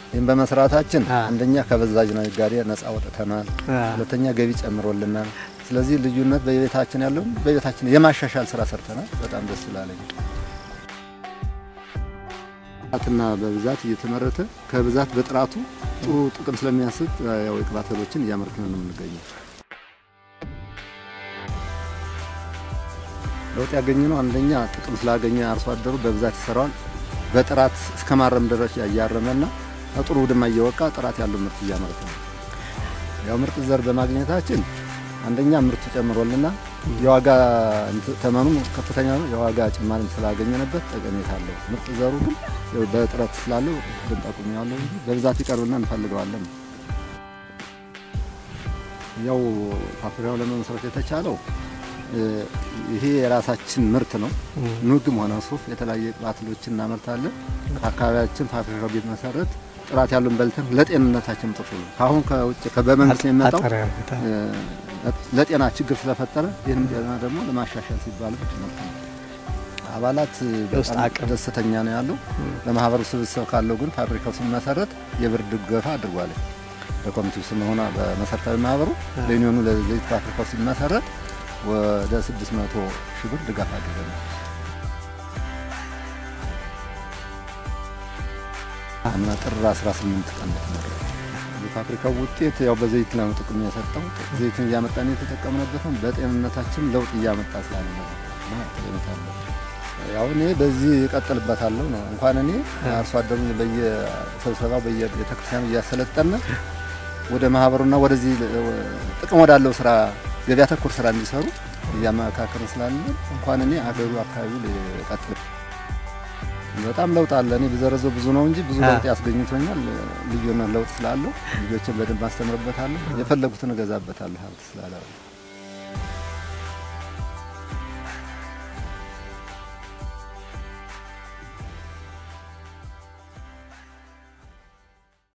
ይህም በመስራታችን አ። አንደኛ ከበዛዥ ነጋዴ ነጻ ወጥተናል። አ። ሁለተኛ ገቢ ጨምሮልናል። ስለዚህ ልዩነት በቤታችን ያለውን በቤታችን የማሻሻል ስራ ሰርተናል። በጣም ደስ ይላለኝ። ጥራትና በብዛት እየተመረተ ከብዛት በጥራቱ ጥሩ ጥቅም ስለሚያስብ ያው የቅባት እህሎችን እያመረትን ነው የምንገኘው። ለውጥ ያገኘ ነው አንደኛ ጥቅም ስላገኘ አርሶ አደሩ በብዛት ይሰራዋል። በጥራት እስከ ማረም ደረጃ እያረመና ጥሩ ውድማ እየወቃ ጥራት ያለው ምርት እያመረተ ነው። ያው ምርጥ ዘር በማግኘታችን አንደኛ ምርቱ ጨምሮልና የዋጋ እንት- ተመኑ ከፍተኛ ነው። የዋጋ ጭማሪ ስላገኘንበት ጠቀሜታ አለው። ምርጥ ዘሩ ግን ያው በጥረት ስላለው ብንጠቁም ያለው እንጂ በብዛት ይቀርብና እንፈልገዋለን። ያው ፋብሪካው ለመመስረት የተቻለው እ፣ ይሄ የራሳችን ምርት ነው። ኑግም ሆነ ሱፍ የተለያየ ቅባት እህሎችን እናመርታለን። ከአካባቢያችን ፋብሪካው ቢመሰረት ጥራት ያሉን በልተን ለጤንነታችን ጥሩ ነው። ከአሁን ከውጭ ከበመንግስት የሚመጣው አጠር ያርጉታል። እ፣ ለጤና ችግር ስለፈጠረ ይህንም ጤና ደግሞ ለማሻሻል ሲባል ነው። አባላት የውስጥ በጣም አቅም። ደስተኛ ነው ያለው። ለማህበሩ ስብስብ ካለው ግን ፋብሪካው ሲመሰረት የብር ድገፋ አድርጓል። በኮሚቴው ስም ሆና በመሰረታዊ ማህበሩ ለዩኒዮኑ ለዘይት ፋብሪካው ሲመሰረት ወደ 600 ሺህ ብር ድጋፍ አድርገናል። እና ጥር 18 ቀን ተመረቀ። የፋብሪካው ውጤት ያው በዘይት ላይ ነው ጥቅም የሰጠው። ዘይትን እያመጣን የተጠቀምንበት ነው። በጤንነታችን ለውጥ እያመጣ ስላለ ነው እና ጠቀሜታ አለው። ያው እኔ በዚህ እቀጥልበታለሁ ነው። እንኳን እኔ አርሶ አደሩን በየስብሰባው በየቤተክርስቲያኑ እያሰለጠነ ወደ ማህበሩና ወደዚህ ጥቅም ወዳለው ስራ ገበያ ተኮር ስራ እንዲሰሩ እያመካከርን ስላለ እንኳን እኔ አገሩ አካባቢው ሊቀጥል በጣም ለውጥ አለ። እኔ ብዘረዘው ብዙ ነው እንጂ ብዙ አ። ለውጥ ያስገኝቶኛል። ልዩና ለውጥ ስላለው ልጆችን በደንብ አስተምርበታለሁ። የፈለጉትን እገዛበታለሁ ሀብት ስላለ